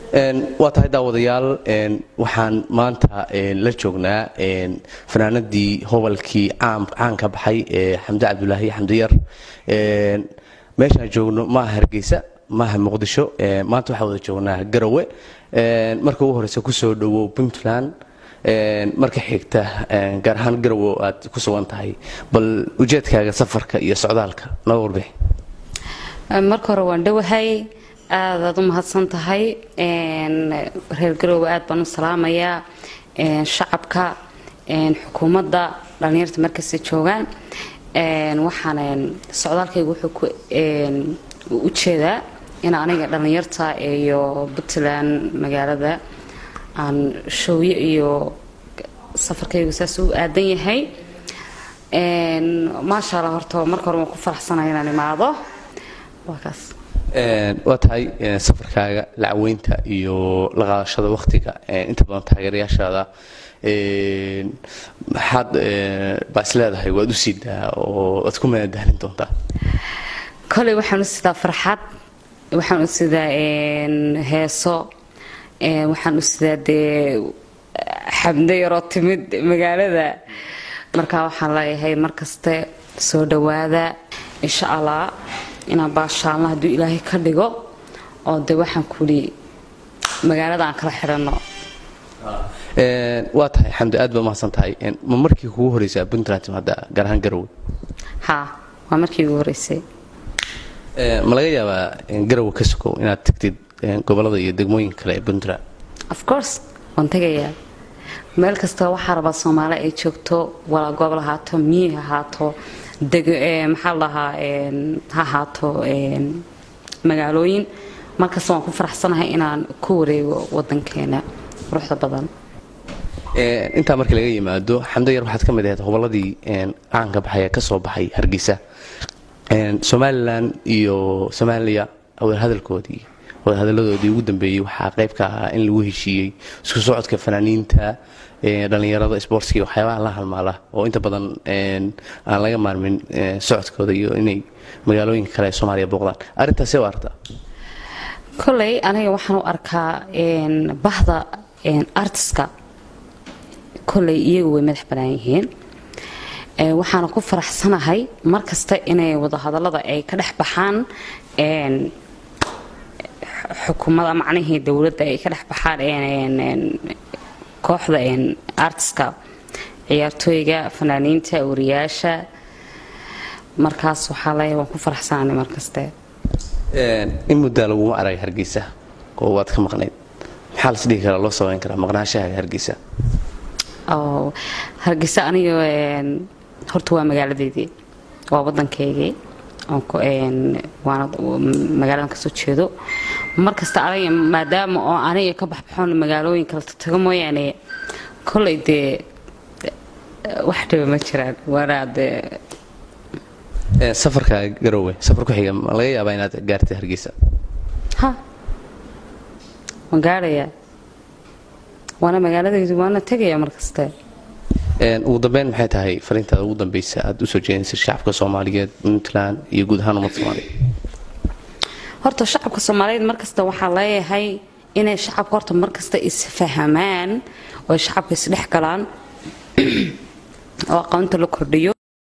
waa tahay daawadayaal waxaan maanta la joognaa fanaanadii hobalkii caan ka baxay ee xamde cabdulaahi xamdiyar meeshaan joogno maaha hargeysa maaha muqdisho maanta waxaa wada joognaa garowe marka ugu horeysa kusoo dhowow puntland marka xigta gaar ahaan garowe aad ku sugan tahay bal ujeedkaaga safarka iyo socdaalka noo warbixi marka hore waan dhowahay aadaad u mahadsan tahay reer garoowe aad baan u salaamayaa shacabka xukuumadda dhallinyarta markasta joogaan waxaan socdaalkayga wuxuu u jeedaa in aniga dhallinyarta iyo puntland magaalada aan showyo iyo safarkaygu saas u aadan yahay maasha allah horta marka hore waan ku faraxsanaya inaan imaado waa kaas waa tahay safarkaaga lacweynta iyo la qaadashada wakhtiga inta badan taageerayaashaada maxaad baa is leedahay waad u siidaa oo waad ku madadaalin doontaa koley waxaan u sidaa farxad waxaan u sidaa heeso waxaan u sidaa dee xabdo yaroo timid magaalada markaa waxaan leeyahay markaste soo dhowaada insha allah inaan baashaalno hadduu ilaahay ka dhigo oo de waxaan kuli magaalada aan kala xidhanno waa tahay xamdi aad baa mahadsan tahay ma markii kugu horeysaa puntland timaada gaar ahaan garowe ha waa markii ugu horeysay ma laga yaabaa garowe ka sokow inaad tagtid gobolada iyo degmooyinka kale ee puntland of course waan tegayaa meel kasta waxaa rabaa soomaali ay joogto walaa gobol ahaato miyi ahaato maxaa lahaa ha ahaato magaalooyin markasta waan ku faraxsanahay inaan ku wareego wadankeena quruxda badan intaa markii laga yimaado xamdo yar waxaad ka mid ahayd hobolladii caanka baxay ee ka soo baxay hargeysa somalilan iyo soomaaliya wadahadalkoodii wadahadaladoodii ugu dambeeyey waxaa qayb ka ahaa in lagu heshiiyey isku socodka fanaaniinta dhallinyarada sboortska waxyaabaha la halmaala oo inta badan aan laga maarmin socodkooda iyo inay magaalooyinka kale ee soomaaliya booqdaan arrintaasi waa artaa koley aniga waxaan u arkaa bahda artiska koley iyagu way madax banaan yihiin waxaana ku faraxsanahay mar kasta inay wadahadallada ay ka dhex baxaan xukuumada macnihii dowladda ay ka dhex baxaan kooxda artiska ciyaartooyga fanaaniinta wariyaasha markaas waxaa leeyahay waan ku faraxsanaanay mar kaste in muddaa laguma arag hargeysa oo waad ka maqnayd maxaa las dhihi karaa loo sameyn karaa maqnaashahaaga hargeysa hargeysa aniga horta waa magaaladeydii waa wadankaygii waana magaaladan kasoo jeedo markasta aniga maadaama oo aniga ka baxbaxoon magaalooyin kala tago mooyaane kolley dee wax dhiba ma jiraan waana dee safarka garowe safar ku xiga ma laga yaabaa inaad gaartay hargeysa ha waan gaarayaa waana magaaladaydu waana tegayaa markaste ugu dambeyn maxay tahay fariintaada ugu dambeysa aad usoo jeedinaysa shacabka soomaaliyeed puntland iyo guud ahaan ummadda soomaaliyeed horta shacabka soomaaliyeed markasta waxaa leeyahay inay shacabka horta markasta isfahamaan oo shacabka isdhex galaan oo aqoonta la kordhiyo